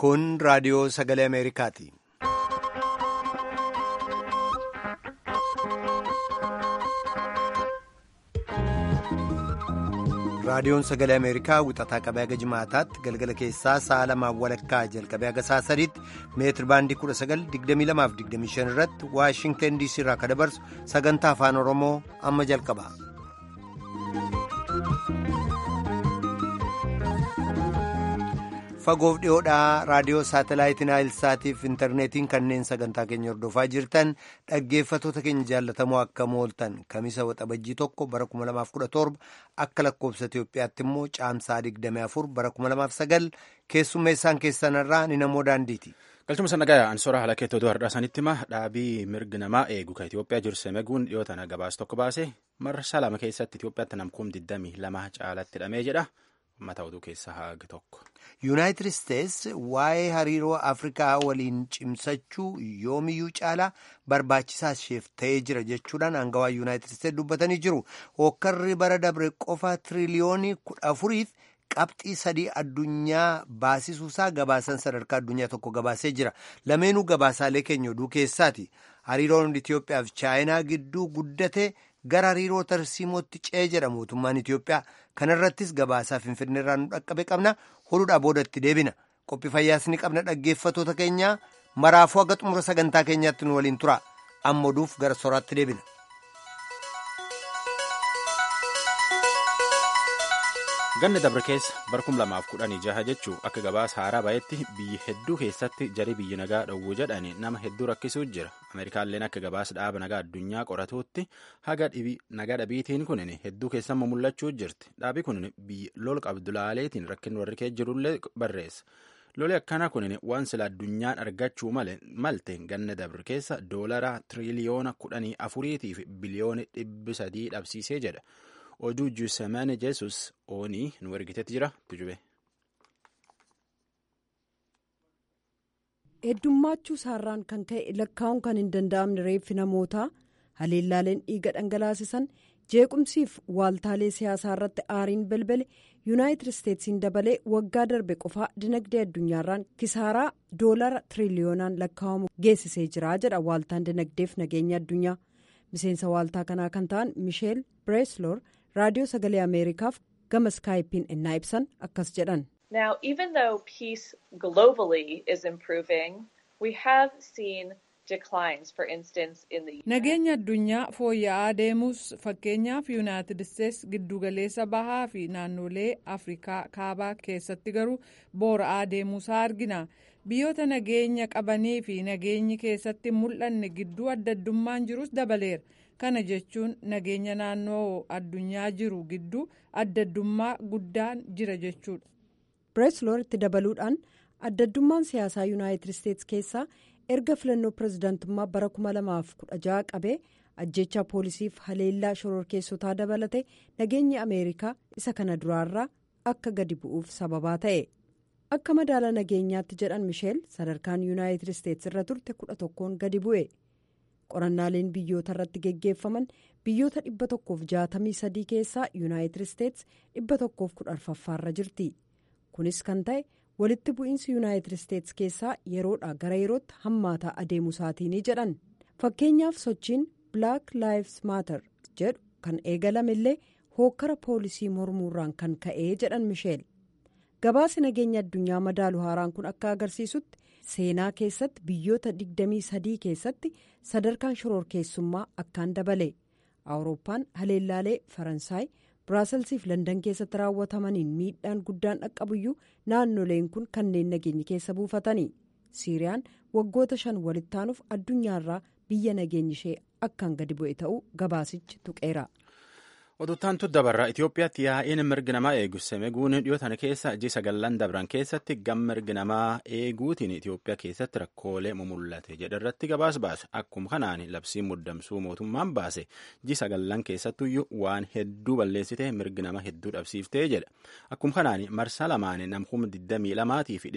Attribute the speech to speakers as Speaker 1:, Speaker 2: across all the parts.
Speaker 1: Kun raadiyoo sagalee Ameerikaati. Raadiyoon sagalee Ameerikaa wixataa qabee haga jimaataatti galgala keessaa sa'a lamaan walakkaa jalqabee haga sa'a sadiitti meetir baandii 1922-25 irratti Waashingtan DC irraa kan dabarsu sagantaa afaan Oromoo amma jalqaba. Fagoof dhiyoodhaa raadiyoo saatalaayitii Naayilsaatiif intarneetiin kanneen sagantaa keenya hordofaa jirtan dhaggeeffatoota keenya jaallatamoo akka mooltan kamisa waxabajjii tokko bara 2017 akka lakkoobsa Itoophiyaatti immoo caamsaa 24 bara 2009 keessummeessaan keessanirraa ni namoo daandiiti.
Speaker 2: galchuma sannagaa ansoora haala keettoo har'aa sanitti hima dhaabii mirgi namaa eegu kan Itoophiyaa jiru semeguun dhiyoo tana gabaas tokko baase marsaa lama keessatti Itoophiyaatti namkuum 22 caalatti hidhamee jedha. Uummata oduu keessaa haga tokko.
Speaker 1: Yuunaayitid Isteets waa'ee hariiroo Afrikaa waliin cimsachuu yoomiyyuu caalaa barbaachisaa isheef ta'ee jira jechuudhaan aangawaa Yuunaayitid Isteets dubbatanii jiru. Hokkarri bara dabre qofa tiriliyoonii kudha afuriif qabxii sadii addunyaa baasisuusaa gabaasan sadarkaa addunyaa tokko gabaasee jira. Lameenuu gabaasaalee keenya oduu keessaati. Hariiroon Itoophiyaa fi Chaayinaa gidduu guddate. gara hariiroo tarsiimootti ce'ee jedha mootummaan Itoophiyaa kanarrattis gabaasaa finfinneerraa nu dhaqqabe qabna hodhuudhaa boodatti deebina qophii fayyaas ni qabna dhaggeeffatoota keenya maraafuu haga xumura sagantaa keenyaatti nu waliin tura amma oduuf gara soraatti deebina.
Speaker 2: ganna dabre keessa bara kum lamaaf kudhanii jaha jechuu akka gabaasa haaraa bahetti biyyi hedduu keessatti jarii biyyi nagaa dhowwuu jedhani nama hedduu rakkisuu jira ameerikaalleen akka gabaasa dhaaba nagaa addunyaa qoratuutti haga nagaa dhabiitiin kunin hedduu keessammoo mul'achuu jirti dhaabi kunin biyyi lol qabdulaaleetiin rakkin warri kee jirullee barreessa loli akkana kunin waan sila addunyaan argachuu malte ganna dabre keessa doolara tiriliyoona kudhanii afuriitiif biliyoona dhibbi sadii dhabsiisee jedha. oduu juusemane jeesus oonii nu ergitetti jira tujube.
Speaker 3: heddummaachuu saarraan kan ka'e lakkaa'uun kan hin danda'amne reeffi namootaa haleellaaleen dhiiga dhangalaasisan jeequmsiif waaltaalee siyaasaa irratti aariin balbale yuunaayitid isteetsiin dabalee waggaa darbe qofaa dinagdee addunyaarraan kisaaraa doolara tiriliyoonaan lakkaa'amu geessisee jira jedha waaltaan dinagdeef nageenya addunyaa miseensa waaltaa kanaa kan ta'an misheel bireesloor. raadiyoo sagalee ameerikaaf gama iskaayipiin innaa ibsan akkas jedhan.
Speaker 4: Now, even though peace globally is improving, we have seen declines, for instance, in the.
Speaker 5: Nageenya addunyaa fooyya'aa deemus fakkeenyaaf yuunaayitid isteets giddugaleessa bahaa fi naannolee afrikaa kaabaa keessatti garuu boora'aa deemuusaa argina. biyyoota nageenya qabanii fi nageenyi keessatti mul'anne gidduu addaddummaan jirus dabaleera. kana jechuun nageenya naannoo addunyaa jiru gidduu addaddummaa guddaan jira jechuudha.
Speaker 3: bireesloor itti dabaluudhaan addaddummaan siyaasaa yuunaayitid isteets keessaa erga filannoo pirezidaantummaa bara 2016 qabee ajjeechaa poolisiif haleellaa shororkeessotaa dabalate nageenyi ameerikaa isa kana duraarraa akka gadi bu'uuf sababaa ta'e. akka madaala nageenyaatti jedhan misheel sadarkaan yuunaayitid isteets irra turte kudha tokkoon gadi bu'e. qorannaaleen biyyoota irratti geggeeffaman biyyoota dhibba tokkoof jaatamii sadii keessaa yuunaayitid isteets dhibba tokkoof kudha arfaffaarra jirti kunis kan ta'e walitti bu'iinsi yuunaayitid isteets keessaa yeroodha gara yerootti hammaataa adeemusaatiin jedhan fakkeenyaaf sochiin black lives matter jedhu kan eegalame illee hookkara poolisii mormuurraan kan ka'ee jedhan misheel gabaasi nageenya addunyaa madaalu haaraan kun akka agarsiisutti. seenaa keessatti biyyoota 23 keessatti sadarkaan shororkeessummaa akkaan dabale awurooppaan haleellaalee faransaay biraaselsiif fi landan keessatti raawwatamaniin miidhaan guddaan dhaqqabuyyuu naannoleen kun kanneen nageenyi keessa buufatanii siiriyaan waggoota shan walitti aanuuf addunyaarraa biyya nageenyi ishee akkaan gadi bu'e ta'uu gabaasichi tuqeera.
Speaker 2: Oduttaantu dabarraa Itoophiyaatti yaa'iin mirgi namaa eegu semeguun dhiyootan keessa ji sagallan dabran keessatti gam mirgi namaa eeguutiin Itoophiyaa keessatti rakkoolee mumullate jedharratti gabaas baase akkuma kanaan labsiin muddamsuu mootummaan baase ji sagallan keessattuyyuu waan hedduu balleessite mirgi nama hedduu dhabsiiftee jedha akkuma kanaan marsaa lamaan namkuma 22 fi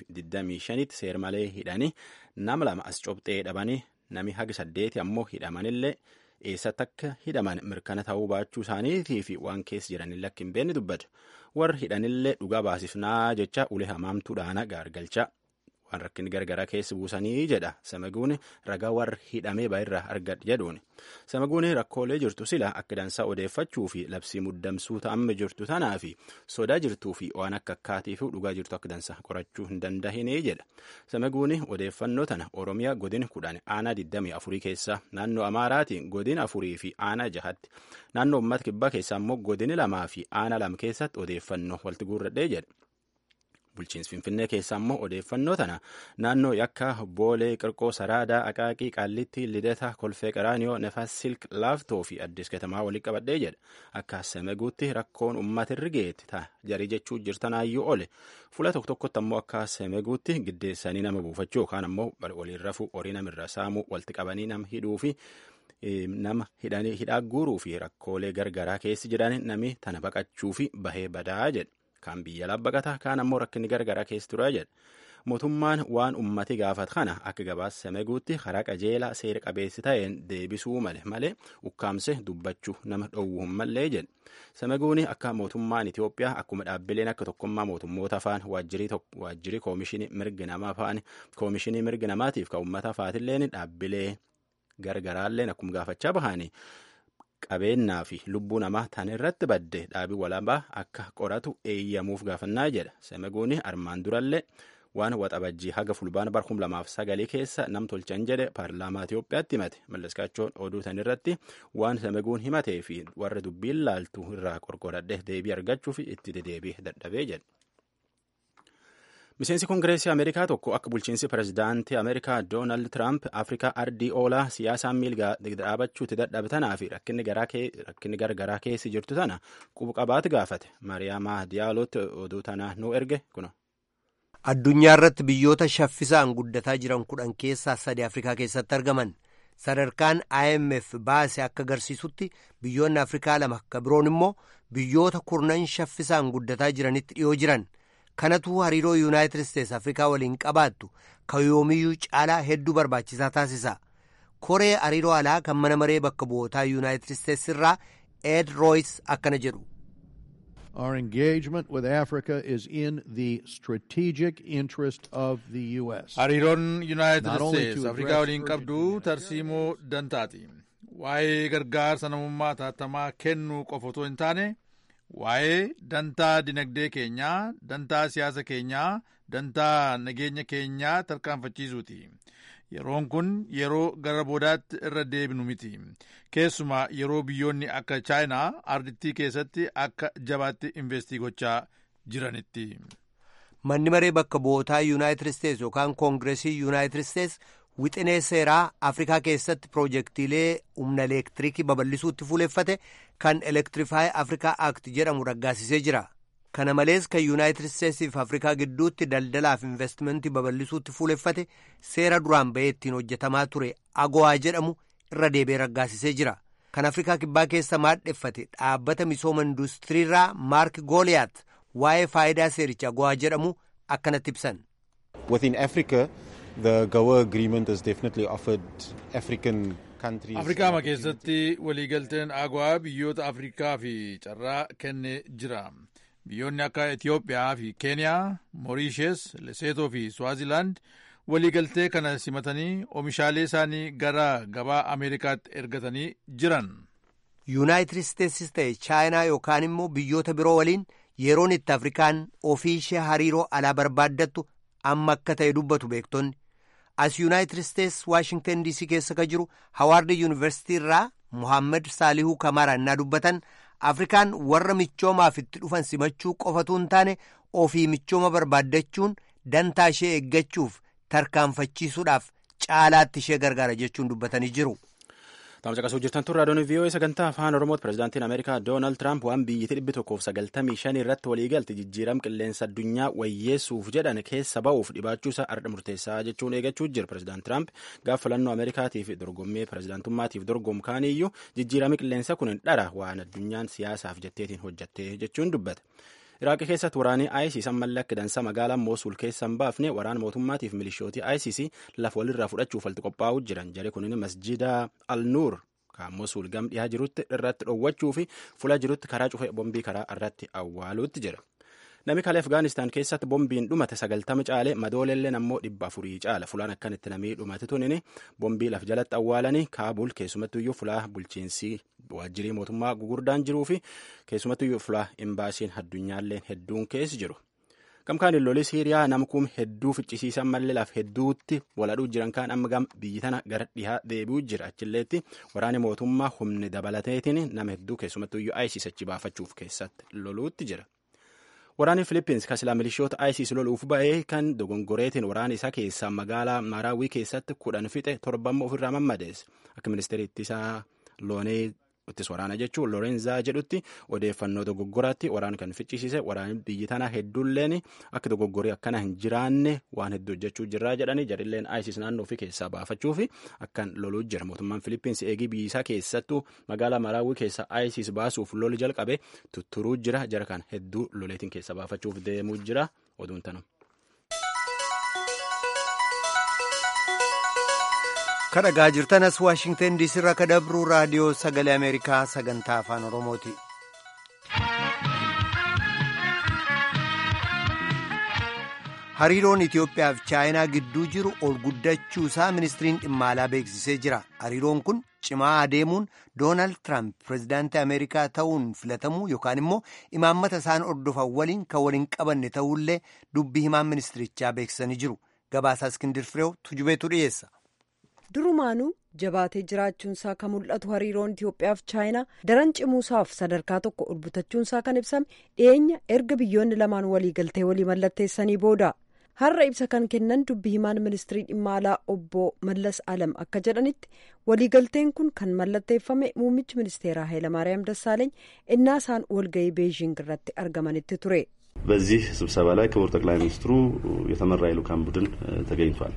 Speaker 2: 525 seer malee hidhanii nama lama as cobxee dhabanii nami haga saddeeti ammoo hidhamanillee. eessatti akka hidhaman mirkana ta'uu baachuu isaaniitii fi waan keessa jiranillee akka hin beekne dubbata warri hidhanillee dhugaa baasifnaa jecha ulee hamaamtuudhaan gaargalcha waan rakkinni gargaraa keessa buusanii jedha samaguun ragaa warra hidhamee baay'irraa argadhe jedhuun samaguun rakkoolee jirtu sila akka dansaa odeeffachuu fi labsii muddamsuu ta'amme jirtu tanaa fi sodaa jirtuu fi waan akka akkaatii fi dhugaa jirtu akka dansaa qorachuu hin dandahine jedha samaguun odeeffannoo tana oromiyaa godin kudhan aanaa 24 keessaa naannoo amaaraatiin godin afurii fi aanaa jahatti naannoo uummata kibbaa keessaa immoo godini lamaa fi aanaa lama keessatti odeeffannoo walitti guurradhee jedha. bulchiinsi finfinnee keessaa immoo odeeffannoo tana naannoo yakka boolee qirqoo saraadaa aqaaqii qaallitti lidata kolfee qaraaniyoo nefas silk laaftoo fi addis katamaa walitti qabadhee jedha akka semeguutti rakkoon uummata irra geetti ta'a jarii jechuu jirtanaayyuu ole fuula tokko tokkotti ammoo akka semeguutti giddeessanii nama buufachuu yookaan ammoo waliin rafuu horii namirra saamuu walitti qabanii nama hidhuu fi nama hidhaa guuruu fi rakkoolee gargaraa keessi jedhan nami tana baqachuu fi bahee badaa jedha. Kaan biyya labbaqata kaan ammoo rakkinni gargaraa keessa ture jedha. Mootummaan waan ummati gaafat kana akka gabaasa semeguutti karaa qajeelaa seera qabeessi ta'een deebisuu male malee ukkaamse dubbachuu nama dhowwuu hin mallee jedha. Semeguun akka mootummaan Itoophiyaa akkuma dhaabbileen akka tokkummaa mootummoota afaan waajjirii koomishinii mirgi namaa afaan koomishinii mirgi namaatiif kan uummata afaatilleen dhaabbilee gargaraalleen akkuma gaafachaa bahanii. qabeenyaa fi lubbuu namaa tan irratti badde dhaabii walaabaa akka qoratu eeyyamuuf gaafannaa jedha semeguun armaan durallee waan waxabajjii haga fulbaana bar kum lamaaf sagalii keessa nam tolchan jedhe paarlaamaa Itoophiyaatti himate mallaskaachoon oduu tan irratti waan semeguun himatee fi warra dubbiin laaltu irraa qorqoradhe deebii argachuuf itti dedeebii dadhabee jedhe. miseensi koongireesii ameerikaa tokko akka bulchiinsi pirezidaantii ameerikaa doonaald tiraamp afrikaa ardii oolaa siyaasaan miilgaa dhaabachuutti dadhabtanaa fi rakkinni gargaraa keessi jirtu tana qubqabaati gaafate mariyaamaa diyaalootti oduu tana nu erge kuno.
Speaker 1: addunyaa irratti biyyoota shaffisaan guddataa jiran kudhan keessaa sadi afrikaa keessatti argaman sadarkaan imf baase akka agarsiisutti biyyoonni afrikaa lama akka biroon immoo biyyoota kurnan shaffisaan guddataa jiranitti dhiyoo jiran. kanatu hariiroo yuunaayitid isteetsi afrikaa waliin qabaattu kan yoomiyyuu caalaa hedduu barbaachisaa taasisa koree hariiroo alaa kan mana maree bakka bu'ootaa yuunaayitid isteetsi irraa ed rooyis akkana jedhu.
Speaker 6: Our engagement with Africa is in the strategic interest of the U.S.
Speaker 7: Hariiroon Yuunaayitid Isteets Afrikaa waliin qabdu tarsiimoo dantaati. Waa'ee gargaarsa namummaa taatamaa kennuu qofa otoo hin taane waa'ee dantaa dinagdee keenyaa, dantaa siyaasa keenyaa, dantaa nageenya keenyaa tarkaanfachiisuuti. Yeroon kun yeroo gara boodaatti irra deebinu miti. Keessumaa yeroo biyyoonni akka chaayinaa ardittii keessatti akka jabaatti investii gochaa jiranitti.
Speaker 1: Manni maree bakka bu'ootaa Yuunaayitid Isteets yookaan Koongireesii Yuunaayitid Isteets wixinee seeraa Afrikaa keessatti piroojeektiilee humna elektiriikii babal'isuutti fuuleffate kan Elektirifaayi Afrikaa Act jedhamu raggaasisee jira. Kana malees kan Yuunaayitid Isteetsii fi Afrikaa gidduutti daldalaaf investimentii babal'isuutti fuuleffate seera duraan bahee ittiin hojjetamaa ture agowaa jedhamu irra deebi'ee raggaasisee jira. Kan Afrikaa kibbaa keessa maadheffate dhaabbata misooma industiriirraa Maark Gooliyaat waa'ee faayidaa seericha agowaa jedhamu akkanatti ibsan.
Speaker 8: Within Africa, the GOA agreement has definitely offered African countries.
Speaker 7: Afrikaa keessatti waliigalteen agowaa biyyoota Afrikaa fi carraa kennee jira. Biyyoonni akka Itoophiyaa fi Keeniyaa, Moorishees, Leseetoo fi Swaazilaand waliigaltee kana simatanii oomishaalee isaanii gara gabaa Ameerikaatti ergatanii jiran.
Speaker 1: Yuunaayitid Isteetsis ta'e Chaayinaa yookaan immoo biyyoota biroo waliin yeroon itti Afrikaan ofii ishee hariiroo alaa barbaaddattu amma akka ta'e dubbatu beektonni. As Yuunaayitid Isteets Waashingtan DC keessa ka jiru Hawaard Yuunivarsiitii irraa Muhammad Saalihuu Kamaara innaa dubbatan Afrikaan warra michoomaaf itti dhufan simachuu qofatu hin taane ofii michooma barbaaddachuun dantaa ishee eeggachuuf tarkaanfachiisuudhaaf caalaatti ishee gargaara jechuun dubbatanii jiru.
Speaker 2: Taamsa qasuu jirtan turraa doonii VOA sagantaa afaan Oromooti pirezidaantiin Ameerikaa Doonaald Tiraamp waan biyyatti dhibbi tokkoof sagaltamii shan irratti waliigalte jijjiiram qilleensa addunyaa wayyeessuuf jedhan keessa ba'uuf dhibaachuu isaa arda murteessaa jechuun eegachuu jira pirezidaant Tiraamp gaaf filannoo Ameerikaatiif dorgommii pirezidaantummaatiif dorgomkaaniyyuu jijjiirami qilleensa kun hin dhara waan addunyaan siyaasaaf jetteetiin hojjatte jechuun dubbate. Iraaqi keessatti waraanni ISIS ammallee akka dansa magaalaa Moosul keessa hin baafne waraana mootummaatiif milishootii ISIS lafa walirraa fudhachuuf walitti qophaa'uu jiran jari kunin masjida al-Nuur kan Moosul gam dhiyaa jirutti irratti dhoowwachuu fi fuula jirutti karaa cufee bombii karaa irratti awwaaluutti jira. Namni kalee Afgaanistaan keessatti boombiin dhumate sagaltama caale madoolelleen ammoo dhibba afurii caala fulaan akkanitti namni dhumate tunini boombii laf jalatti awwaalanii Kaabul keessumattuyyuu fulaa bulchiinsi waajjirii mootummaa gugurdaan jiruu fi keessumattuyyuu fulaa imbaasiin addunyaalleen hedduun keessa jiru. Gamkaan lolli Siiriyaa namkuun hedduu ficcisiisan mallee laf hedduutti waladhuu jiran kaan amma gam biyyi tana gara dhihaa deebi'uu jira achilleetti waraanni mootummaa humni dabalateetiin nama hedduu keessumattuyyuu ISIS achi baafachuuf keessatti loluutti jira. Waraanni Filippins kan silaa milishoota ISIS loluuf ba'ee kan dogongoreetiin waraana isaa keessaa magaalaa Maraawii keessatti kudhan fixe torbamma ofirraa mammadeesse akka ministeerri ittisaa loonee ittis waraana jechuun Lorenzaa jedhutti odeeffannoo dogoggoraatti waraana kan ficcisiise waraanni biyyi tanaa hedduulleen akka dogoggorii akkana hin jiraanne waan hedduu hojjechuu jirraa jedhanii jarilleen ISIS naannoo ofii keessaa baafachuuf akkan loluu jira mootummaan Filippins eegii biyyi isaa keessattuu magaalaa Maraawii keessa ISIS baasuuf loli jalqabe tutturuu jira jara kan hedduu loleetiin keessa baafachuuf deemuu jira oduun tanu.
Speaker 1: kadhagaa jirtanas waashingtan diisii irraa kadabruu raadiyoo sagalee ameerikaa sagantaa afaan oromooti. hariiroon itiyoophiyaa fi chaayinaa gidduu jiru ol guddachuu isaa ministiriin dhimma alaa beeksisee jira hariiroon kun cimaa adeemuun doonaald tiraamp pirezidaantii ameerikaa ta'uun filatamuu yookaan immoo imaammata isaan ordofan waliin kan waliin qabanne ta'ullee dubbii himaan ministirichaa beeksisanii jiru gabaasaa iskindir fireew tujubeetu dhiyeessa.
Speaker 3: durumaanuu jabaatee jiraachuunsaa kan mul'atu hariiroon itiyoophiyaaf chaayinaa daran cimuusaaf sadarkaa tokko ol butachuunsaa kan ibsame dhiyeenya erga biyyoonni lamaan waliigaltee walii mallatteessanii booda har'a ibsa kan kennan dubbii himaan ministirii dhimma alaa obbo mallas alam akka jedhanitti waliigalteen kun kan mallatteeffame muummichi ministeeraa ኃይለማርያም ደሳለኝ innaa isaan walga'ii beejiing irratti argamanitti ture.
Speaker 9: በዚህ ስብሰባ ላይ ክቡር ጠቅላይ ሚኒስትሩ የተመራ የልኡካን ቡድን ተገኝቷል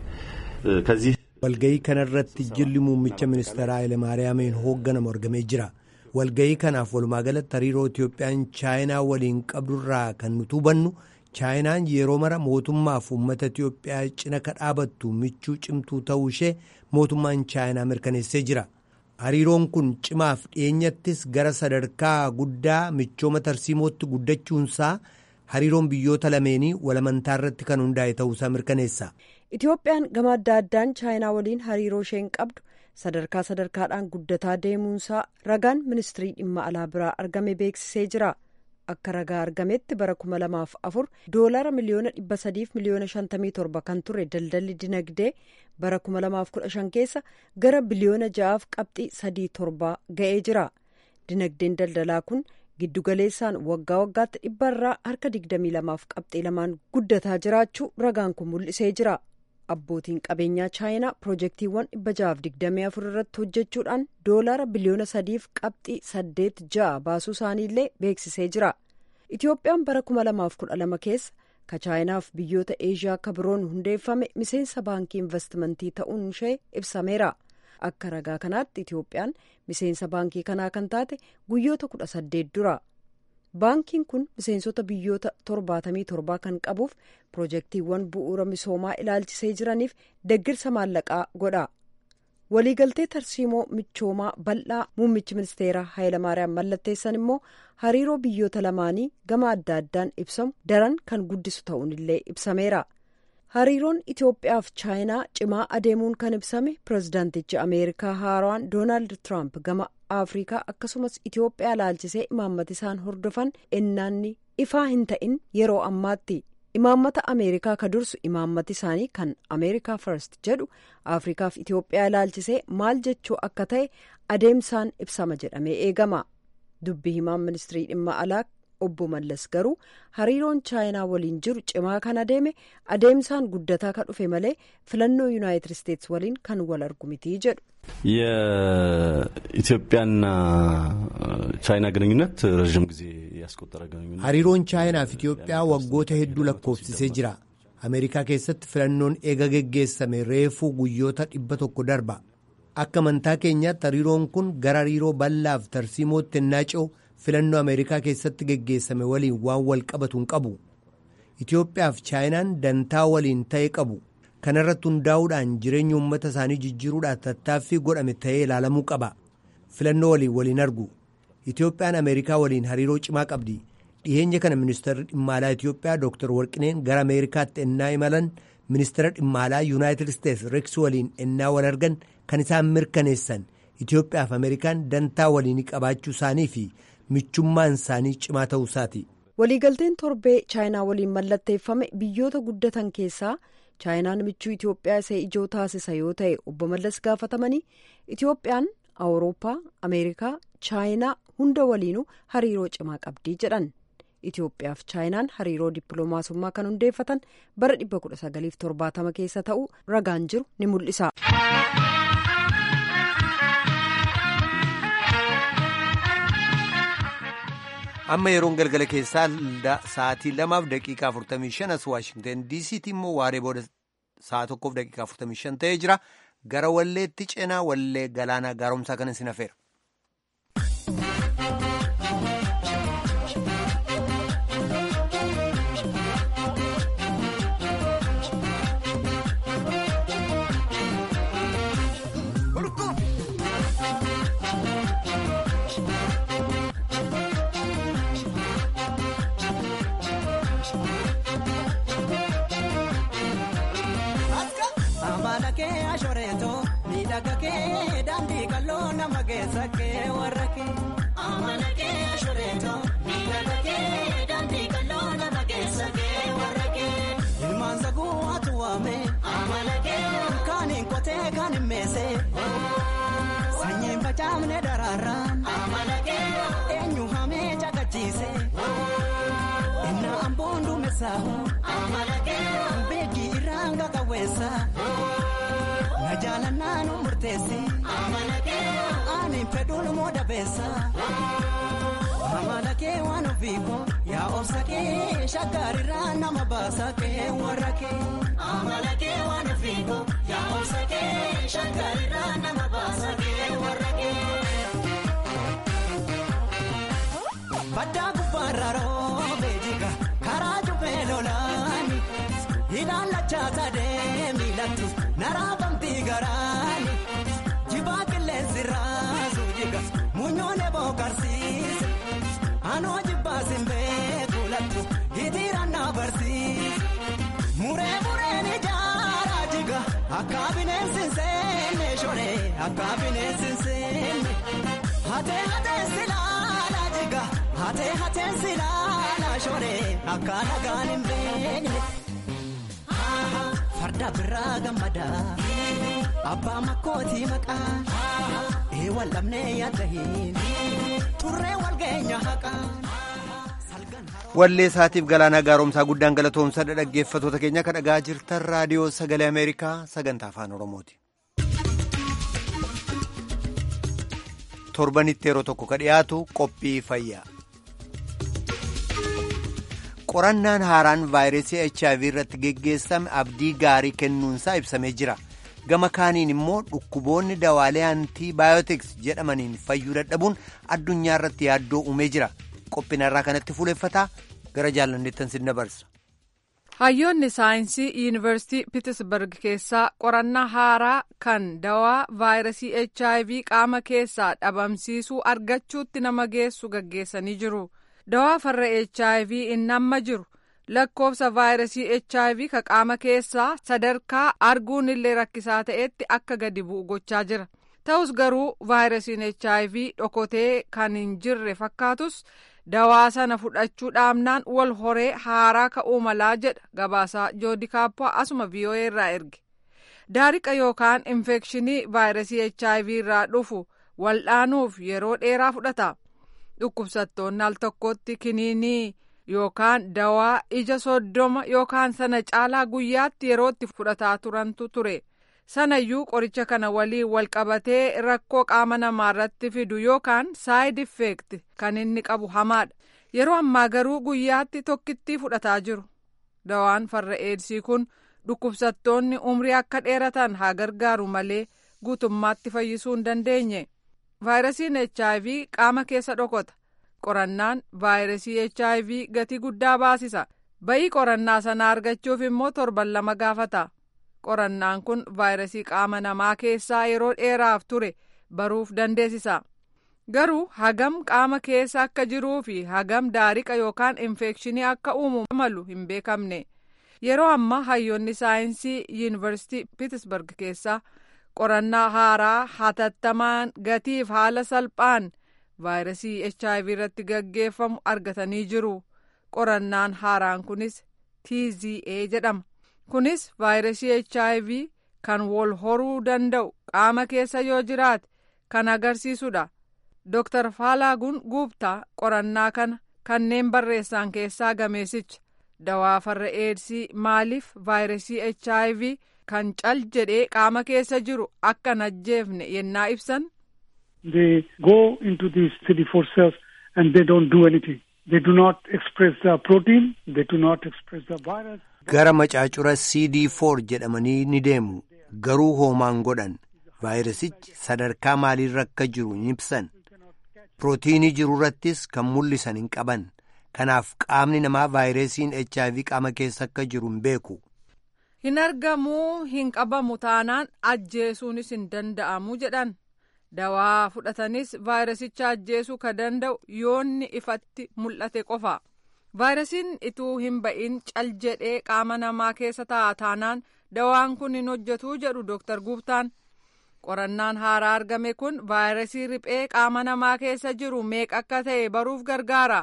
Speaker 9: ከዚህ
Speaker 1: walga'ii kanarratti jilli muummicha ministeeraa Hayilemaariyaamiin hoogganamu argamee jira. Walga'ii kanaaf walumaa galatti hariiroo Itiyoophiyaan chaayinaa waliin qabdurraa kan nuti hubannu chaayinaan yeroo mara mootummaaf uummata Itiyoophiyaa cina ka dhaabattu michuu cimtuu ta'uu ishee mootummaan chaayinaa mirkaneessee jira. Hariiroon kun cimaaf dhiyeenyattis gara sadarkaa guddaa michooma tarsiimootti guddachuunsaa hariiroon biyyoota lameenii walamantaa irratti kan hundaa'e ta'uusaa mirkaneessa.
Speaker 3: Itiyoophiyaan gama adda addaan chaayinaa waliin hariiroo isheen qabdu sadarkaa sadarkaadhaan guddataa deemuunsaa ragaan ministirii dhimma alaa biraa argame beeksisee jira. Akka ragaa argametti bara kuma lamaaf afur doolara miliyoona dhibba sadiif miliyoona shantamii torba kan ture daldalli dinagdee bara kuma lamaaf kudha shan keessa gara biliyoona ja'aaf qabxii sadii torba ga'ee jira. Dinagdeen daldalaa kun giddugaleessaan waggaa waggaatti dhibba irraa harka digdamii lamaaf qabxii lamaan guddataa jiraachuu ragaan kun mul'isee jira. abbootiin qabeenyaa chaayinaa piroojeektiiwwan dhibba ja'aaf digdamii afur irratti hojjechuudhaan doolaara biliyoona sadiif qabxii saddeet ja'a baasuu isaaniillee beeksisee jira itiyoophiyaan bara kuma lamaaf kudha lama keessa ka chaayinaaf biyyoota eeshiyaa akka biroon hundeeffame miseensa baankii investimentii ta'uun ishee ibsameera akka ragaa kanaatti itiyoophiyaan miseensa baankii kanaa kan taate guyyoota kudha saddeet dura. baankiin kun miseensota biyyoota torbaatamii torbaa kan qabuuf piroojeektiiwwan bu'uura misoomaa ilaalchisee jiraniif deggirsa maallaqaa godha waliigaltee tarsiimoo michoomaa bal'aa muummichi ministeeraa Hayilamaariyaam mallatteessan immoo hariiroo biyyoota lamaanii gama adda addaan ibsamu daran kan guddisu ta'uunillee ibsameera. hariiroon Itoophiyaaf chaayinaa cimaa adeemuun kan ibsame pirezidaantichi ameerikaa haaraan doonaald tiraamp gama afrikaa akkasumas Itoophiyaa ilaalchisee imaammata isaan hordofan ennaanni ifaa hin ta'in yeroo ammaatti imaammata ameerikaa ka dursu imaammati isaanii kan ameerikaa first jedhu afrikaaf Itoophiyaa ilaalchisee maal jechuu akka ta'e adeemsaan ibsama jedhamee eegama dubbi himaan ministirii dhimma alaa. obbo Mallas garuu hariiroon chaayinaa waliin jiru cimaa kan adeeme adeemsaan guddataa kan dhufe malee filannoo yuunaayitid isteetsi waliin kan wal argu mitii jedhu.
Speaker 9: የኢትዮጵያና ቻይና ግንኙነት ረዥም ጊዜ ያስቆጠረ ግንኙነት
Speaker 1: hariiroon chaayinaaf Itoophiyaa waggoota hedduu lakkoofsisee jira. Ameerikaa keessatti filannoon eega geggeessame reefuu guyyoota dhibba tokko darba. Akka amantaa keenyaatti hariiroon kun gara hariiroo bal'aaf tarsiimootti ennaa ce'u filannoo Ameerikaa keessatti geggeessame waliin waan wal qabatu hin qabu. Itoophiyaaf chaayinaan dantaa waliin ta'e qabu. Kana irratti hundaa'uudhaan jireenya uummata isaanii jijjiiruudhaaf tattaaffii godhame ta'ee ilaalamuu qaba. Filannoo waliin waliin argu. Itoophiyaan Ameerikaa waliin hariiroo cimaa qabdi. dhiyeenya kana ministeerri dhimma alaa itiyoophiyaa dooktar warqineen gara ameerikaatti ennaa imalan ministeera dhimma alaa yuunaayitid isteets reeks waliin ennaa wal argan kan isaan mirkaneessan itiyoophiyaaf ameerikaan dantaa waliinii qabaachuu isaanii fi michummaan isaanii cimaa ta'uu isaati.
Speaker 3: waliigalteen torbee chaayinaa waliin mallatteeffame biyyoota guddatan keessaa chaayinaan michuu itiyoophiyaa isa ijoo taasisa yoo ta'e obbo mallas gaafatamanii itiyoophiyaan awurooppaa ameerikaa chaayinaa hunda waliinuu hariiroo cimaa qabdii jedhan itiyoophiyaaf chaayinaan hariiroo dippiloomaasummaa kan hundeeffatan bara 1970 keessa ta'uu ragaan jiru ni mul'isa.
Speaker 1: amma yeroon galgala keessaa sa'aatii lamaaf daqiiqaa 45 as waashingtan diisiitti immoo waaree booda sa'a tokkoof daqiiqaa 45 ta'ee jira gara walleetti ceenaa wallee galaanaa gaaromsaa kan isin hafeera.
Speaker 10: miidhaga kee daandii qal'oo nama keessa kee warra kee. Amala kee ashoreeto miidhaga kee daandii qal'oo nama keessa kee warra kee. Ilmaan saguu atu waame. Amala kee kaaniin qotee kaaniin meesee. Sanyiin facaafne daraaraan. Amala kee eenyu hamee caqachiise. Inna amboon duumessaahu. Amala kee beekii irraan qaqawweessa. Na jaalannaa nu murteessi. Ani fedhuun moo dabeessa. Amala kee waan ofiiko yaa obsa kee shaggaarirraa nama baasa kee warra kee. Amala kee waan ofiiko yaa obsa kee shaggaarirraa nama baasa kee warra kee. Baddaa gubbaarra roobee jiga karaa jubbee lolaani ilaalachaa sadee miilatti naraafamti garaani jibaa qilleensi raasu jiga muunyoon eboo karsiise anoo jibbaa simbee kuulattu hitiiraan na barsiise muree mureen ijaaraa jiga akka bineensi seenne shoree akka bineensi seenne hatee hatee silaala jiga hatee hatee silaala shoree akka nagaan hin beekne. farda biraa gammadaa abbaa makkootii maqaa eewwan lamnee yaadda hin turree walgeenya haqaa.
Speaker 1: wallee isaatiif galaanaa gaaromsaa guddaan galatoomsa dhaggeeffatoota keenya kan dhagaa jirtan raadiyoo sagalee ameerikaa sagantaa afaan oromooti. torbanitti yeroo tokko ka dhiyaatu qophii fayyaa. qorannaan haaraan vaayirasii hiv irratti geggeessame abdii gaarii kennuunsaa ibsamee jira gama kaaniin immoo dhukkuboonni dawaalee antii baayootiks jedhamaniin fayyuu dadhabuun addunyaa irratti yaaddoo uumee jira qophina irraa kanatti fuuleffataa gara jaalanneettan sin dabarsa.
Speaker 5: hayyoonni saayinsii yuunivarsiitii pitisberg keessaa qorannaa haaraa kan dawaa vaayirasii hiv qaama keessaa dhabamsiisuu argachuutti nama geessu gaggeessanii jiru. dawaa farra hiv inni amma jiru lakkoofsa vaayirasii hiv ka qaama keessaa sadarkaa arguun illee rakkisaa ta'etti akka gadi bu'u gochaa jira ta'us garuu vaayirasiin hiv dhokotee kan hin jirre fakkaatus dawaa sana fudhachuu dhaabnaan wal horee haaraa ka'uu malaa jedha gabaasaa joodi kaappaa asuma vii'oo'ee irraa erge daariqa yookaan infekshinii vaayirasii hiv irraa dhufu waldhaanuuf yeroo dheeraa fudhata. dhukkubsattoonni al tokkotti kiniinii yookaan dawaa ija soddoma yookaan sana caalaa guyyaatti yerootti fudhataa turantu ture sanayyuu qoricha kana waliin walqabatee rakkoo qaama namaarratti fidu yookaan saayid effeekt kan inni qabu hamaadha yeroo ammaa garuu guyyaatti tokkittii fudhataa jiru dawaan farra eedsii kun dhukkubsattoonni umrii akka dheeratan haa gargaaru malee guutummaatti fayyisuu hin dandeenye. vaayirasiin hiv qaama keessa dhokota qorannaan vaayirasii hiv gatii guddaa baasisa ba'ii qorannaa sana argachuuf immoo torban lama gaafata qorannaan kun vaayirasii qaama namaa keessaa yeroo dheeraaf ture baruuf dandeessisa garuu hagam qaama keessa akka jiruu fi hagam daariqa yookaan infekshinii akka uumu malu hin beekamne yeroo ammaa hayyoonni saayinsii yuunivarsiitii piitsbarg keessaa qorannaa haaraa hatattamaan gatiif haala salphaan vaayirasii hiv irratti gaggeeffamu argatanii jiru qorannaan haaraan kunis tza jedhama kunis vaayirasii hiv kan wal horuu danda'u qaama keessa yoo jiraate kan agarsiisudha. Dr. Faalaaguun Guubtaa qorannaa kana kanneen barreessan keessaa gameessicha dawaa farra eedsii maaliif vaayirasii HIV kan cal jedhee qaama keessa jiru akka hin ajjeefne yennaa ibsan.
Speaker 11: They go into these CD4 cells and they don't do anything. They do not express the protein, they do not express the virus.
Speaker 1: Gara macaacura CD4 jedhamanii ni deemu garuu hoomaan godhan vaayirasichi sadarkaa maaliirra akka jiru hin ibsan. Pirootiinii jiru irrattis kan mul'isan hin qaban. Kanaaf qaamni namaa vaayirasiin HIV qaama keessa akka jiru hin beeku.
Speaker 5: Hin argamuu hin qabamu taanaan ajjeesuunis hin danda'amu jedhan. Dawaa fudhatanis vaayirasicha ajjeesuu ka danda'u yoonni ifatti mul'ate qofa. Vaayirasiin ituu hin ba'in cal jedhee qaama namaa keessa taa'a taanaan dawaan kun hin hojjetuu jedhu Dr. Guubtaan. qorannaan haaraa argame kun vaayirasii riphee qaama namaa keessa jiru meeqa akka ta'e baruuf gargaara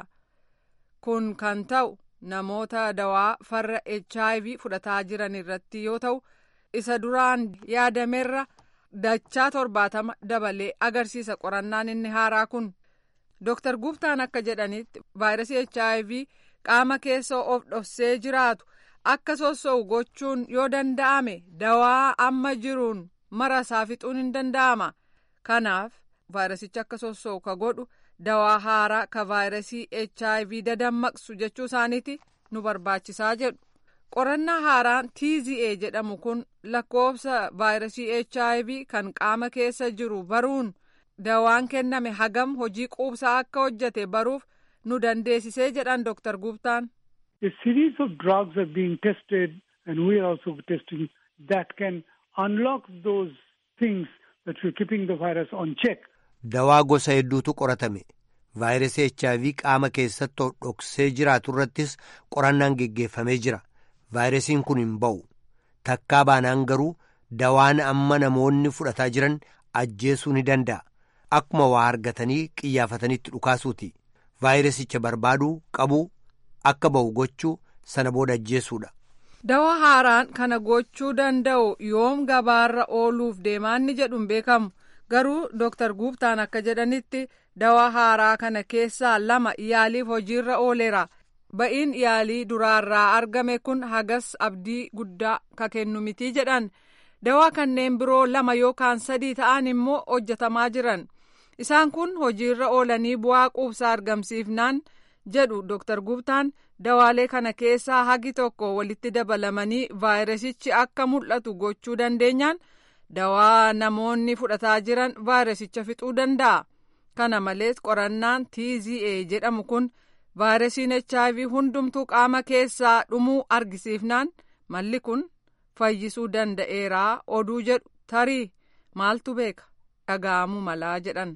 Speaker 5: kun kan ta'u namoota dawaa farra hiv fudhataa jiran irratti yoo ta'u isa duraan yaadamerra dachaa torbaatama dabalee agarsiisa qorannaan inni haaraa kun Dr. Guubtaan akka jedhanitti vaayirasii hiv qaama keessa of dhoksee jiraatu akka sossoo'u gochuun yoo danda'ame dawaa amma jiruun. mara isaa fixuun hin danda'ama kanaaf vaayirasicha akka sossoo'u ka godhu dawaa haaraa ka vaayirasii hiv dadammaqsu jechuu isaaniiti nu barbaachisaa jedhu qorannaa haaraan tza jedhamu kun lakkoofsa vaayirasii hiv kan qaama keessa jiru baruun dawaan kenname hagam hojii quubsaa akka hojjete baruuf nu dandeessisee jedhan Dr. Guubtaan.
Speaker 11: A series of drugs are being tested and we are also testing that can unlock those things that we're keeping the virus on check.
Speaker 1: Dawaa gosa hedduutu qoratame. Vaayirasii HIV qaama keessatti dhoksee jiraatu irrattis qorannaan geggeeffamee jira. Vaayirasiin kun hin ba'u. Takkaa baanaan garuu dawaan amma namoonni fudhataa jiran ajjeesuu ni danda'a. Akkuma waa argatanii qiyyaafatanitti dhukaasuuti. Vaayirasicha barbaaduu qabuu akka ba'u gochuu sana booda ajjeesuudha.
Speaker 5: Dawaa haaraan kana gochuu danda'u yoom gabaarra ooluuf deemaanni jedhu hin beekamu garuu Dr. Guubtaan akka jedhanitti dawaa haaraa kana keessaa lama yaaliif hojiirra ooleera. Ba'iin yaalii duraarraa argame kun hagas abdii guddaa ka kennu miti jedhan dawaa kanneen biroo lama yookaan sadii ta'an immoo hojjetamaa jiran isaan kun hojiirra oolanii bu'aa quubsaa argamsiifnaan jedhu Dr. Guubtaan. dawaalee kana keessaa hagi tokko walitti dabalamanii vaayirasichi akka mul'atu gochuu dandeenyaan dawaa namoonni fudhataa jiran vaayirasicha fixuu danda'a. Kana malees qorannaan TZA jedhamu kun vaayirasiin HIV hundumtuu qaama keessaa dhumuu argisiifnaan malli kun fayyisuu danda'eeraa oduu jedhu tarii maaltu beeka dhaga'amuu malaa jedhan.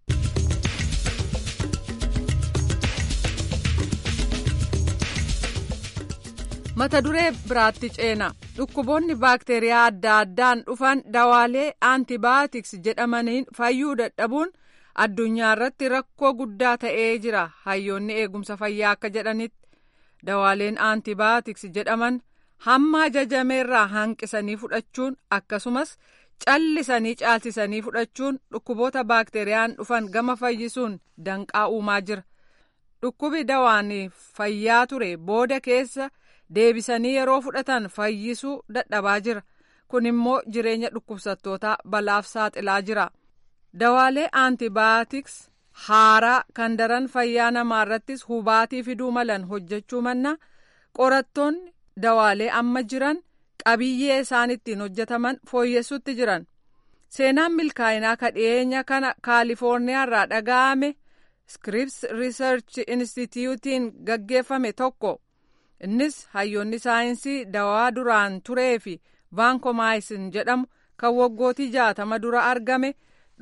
Speaker 5: mata duree biraatti ceena dhukkuboonni baakteeriyaa adda addaan dhufan dawaalee aantibaatiks jedhamaniin fayyuu dadhabuun addunyaa irratti rakkoo guddaa ta'ee jira hayyoonni eegumsa fayyaa akka jedhanitti dawaaleen aantibaatiks jedhaman hamma ajajameerraa hanqisanii fudhachuun akkasumas callisanii caalchisanii fudhachuun dhukkuboota baakteeriyaan dhufan gama fayyisuun danqaa uumaa jira dhukkubi dawaan fayyaa ture booda keessa. deebisanii yeroo fudhatan fayyisuu dadhabaa jira kun immoo jireenya dhukkubsattootaa balaaf saaxilaa jira dawaalee aantibaatiks haaraa kan daran fayyaa namaa irrattis hubaatii fiduu malan hojjechuu manna qorattoonni dawaalee amma jiran qabiyyee isaan ittiin hojjetaman fooyyessuutti jiran seenaan milkaa'inaa kadhiyeenya kana kaalifoorniyaa irraa dhaga'ame scripps research instituutiin gaggeeffame tokko. innis hayyoonni saayinsii dawaa duraan turee fi vaankomaayisin jedhamu kan waggootii jaatama dura argame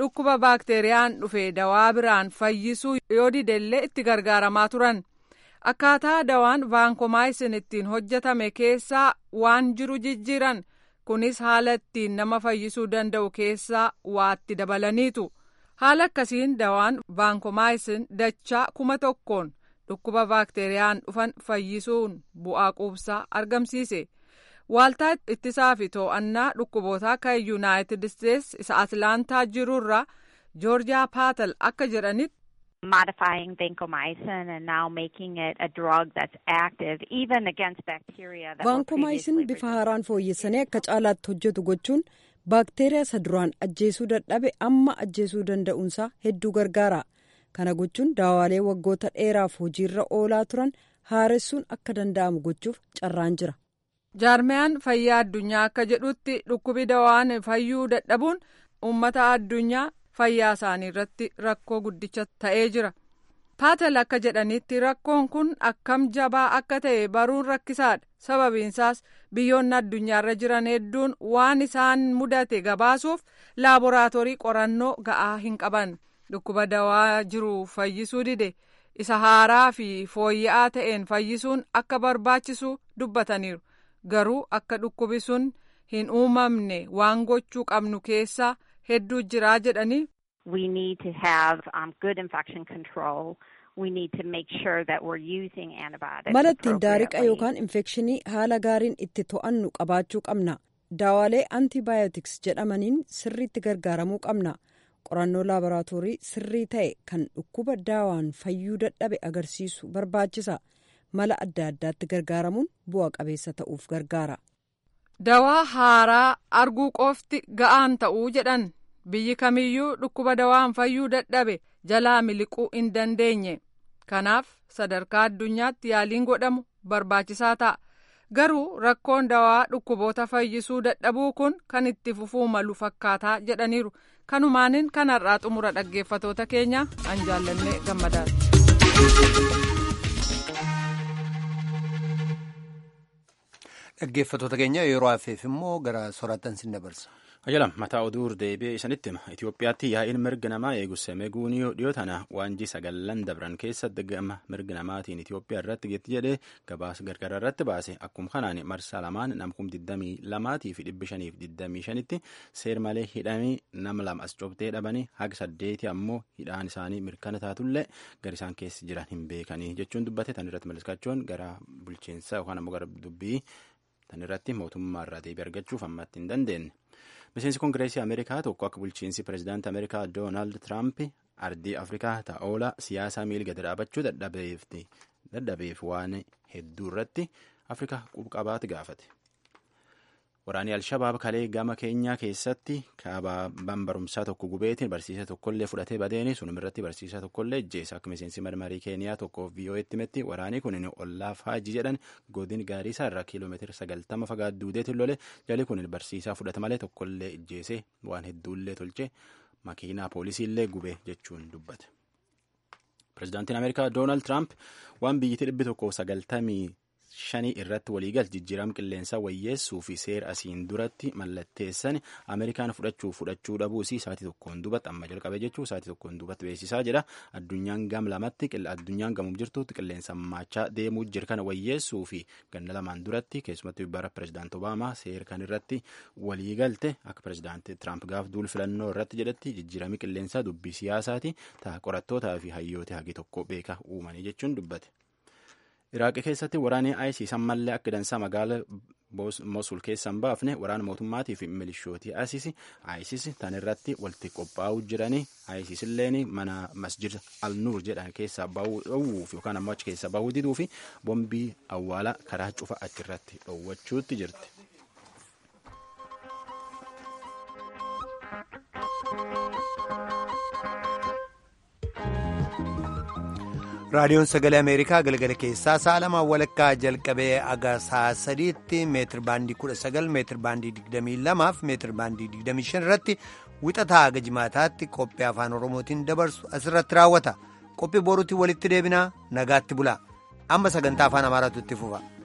Speaker 5: dhukkuba baakteeriyaan dhufe dawaa biraan fayyisuu yoo didellee itti gargaaramaa turan akkaataa dawaan vaankomaayisin ittiin hojjetame keessaa waan jiru jijjiiran kunis haala ittiin nama fayyisuu danda'u keessaa waatti dabalaniitu haala akkasiin dawaan vaankomaayisin dachaa kuma tokkoon dhukkuba baakteeriyaan dhufan fayyisuun bu'aa quubsaa argamsiise. waaltaa ittisaa fi to'annaa dhukkubootaa kan yuunaayitid isteetsi isa atlaantaa jirurra joorjiyaa paatal akka jedhanitti.
Speaker 12: modifying vancomycin and now making it a drug that's active even against bacteria that
Speaker 3: vaankomaayisin bifa haaraan fooyyessanii akka caalaatti hojjetu gochuun baakteeriyaa isa duraan ajjeesuu dadhabe amma ajjeesuu danda'uunsaa hedduu gargaara kana gochuun daawaalee waggoota dheeraaf hojiirra oolaa turan haaressuun akka danda'amu gochuuf carraan jira.
Speaker 5: jaarmiyaan fayyaa addunyaa akka jedhutti dhukkubi dawaan fayyuu dadhabuun uummata addunyaa fayyaa isaanii irratti rakkoo guddicha ta'ee jira paatel akka jedhanitti rakkoon kun akkam jabaa akka ta'e baruun rakkisaadha sababiinsaas biyyoonni addunyaarra jiran hedduun waan isaan mudate gabaasuuf laaboraatoorii qorannoo ga'aa hin qaban dhukkuba dawaa jiru fayyisuu dide isa haaraa fi fooyya'aa ta'een fayyisuun akka barbaachisu dubbataniiru. garuu akka dhukkubi sun hin uumamne waan gochuu qabnu keessaa hedduu jiraa jedhanii.
Speaker 12: We need to have um, good infection control. We need to make sure that we're using antibiotics
Speaker 3: mala ittiin daariqa yookaan infekshinii haala gaariin itti to'annu qabaachuu qabna daawaalee antibaayotiks jedhamaniin sirriitti gargaaramuu qabna qorannoo laaboraatoorii sirrii ta'e kan dhukkuba daawaan fayyuu dadhabe agarsiisu barbaachisa. mala adda addaatti gargaaramuun bu'a qabeessa ta'uuf gargaara.
Speaker 5: Dawaa haaraa arguu qofti ga'aan ta'uu jedhan biyyi kamiyyuu dhukkuba dawaan fayyuu dadhabe jalaa miliquu hin dandeenye kanaaf sadarkaa addunyaatti yaaliin godhamu barbaachisaa ta'a garuu rakkoon dawaa dhukkuboota fayyisuu dadhabuu kun kan itti fufuu malu fakkaataa jedhaniiru kanumaanin kanarraa xumura dhaggeeffatoota keenya an jaallannee gammadaadha.
Speaker 1: dhaggeeffatoota keenya yeroo hafeef immoo gara soraattan sin dabarsa.
Speaker 2: Ajalam mataa oduu deebi'ee isinitti hima Itoophiyaatti yaa'iin mirga namaa eeguse meeguun dhiyoo tana waanjii sagallan dabran keessatti gama mirga namaatiin Itoophiyaa irratti geetti jedhee gabaasa gargara irratti baase akkuma kanaan marsaa lamaan namkum 22 fi 525tti seer malee hidhamii nama lama as cobtee dhabanii haga saddeeti ammoo hidhaan isaanii mirkana taatullee gara isaan keessa jiran hin beekanii jechuun dubbate tan irratti malliskachoon gara bulchiinsa yookaan ammoo gara dubbii tan irratti mootummaa irraa deebii argachuuf ammatti hin dandeenye. miseensi koongireesii ameerikaa tokko akka bulchiinsi pirezidaantii ameerikaa doonaald tiraamp ardii afrikaa ta'oola siyaasaa miilga dhaabachuu dadhabeef waan hedduu irratti afrikaa qubqabaati gaafate. waraanni alshabaab kalee gama keenyaa keessatti kaabaan barumsaa tokko gubeetiin barsiisaa tokkollee fudhatee badeeni sunum irratti barsiisaa tokkollee ejjeessa akka miseensi marmarii keeniyaa tokkoof vii'oo'etti himetti waraanni kun ollaaf haajii jedhan godin gaariisaa irraa kiiloomeetira sagaltama fagaat duudeetiin lole jali kun barsiisaa fudhata malee tokkollee ejjeese waan hedduullee tolche makiinaa poolisiillee gube jechuun dubbate. pirezidaantiin ameerikaa doonaald tiraamp waan biyyittii dhibbi tokkoof sagaltamii shanii irratti waliigal jijjiirama qilleensaa wayyeessuu fi seera asiin duratti mallatteessan ameerikaan fudhachuu fudhachuu dhabuu isii sa'aatii tokkoon duubatti amma jalqabe jechuu sa'aatii tokkoon duubatti beeksisaa jira addunyaan gam lamatti addunyaan gamuuf jirtutti qilleensa maachaa deemuu jira kana wayyeessuu fi ganna lamaan duratti keessumattuu bara pirezidaanti obaamaa seera kan irratti waliigalte akka pirezidaanti tiraamp gaaf duul filannoo irratti jedhetti jijjiirami qilleensaa dubbii siyaasaati ta'a qorattootaa fi hayyoota hagi tokko beeka uumanii jechuun dubbate. Iraaqii keessatti waraanni ISIS ammallee akka dansaa magaala Mosul keessaa hin baafne waraana mootummaatii fi milishootii ISIS ISIS tan irratti walitti qophaa'uu jiranii ISIS illeen mana masjid al-Nuur jedhan keessaa bahuu dhowwuuf yookaan ammoo achi keessaa bahuu diduu fi bombii awwaala karaa cufa achirratti dhowwachuutti jirti.
Speaker 1: raadiyoon sagalee ameerikaa galgala keessaa sa'a lamaan walakkaa jalqabee aga sa'a sadiitti meetir baandii kudha sagal meetir baandii digdamii lamaaf meetir baandii digdamii shan irratti wixataa aga jimaataatti qophii afaan oromootiin dabarsu asirratti raawwata qophii boruutti walitti deebinaa nagaatti bulaa amma sagantaa afaan amaaraatu itti fufa.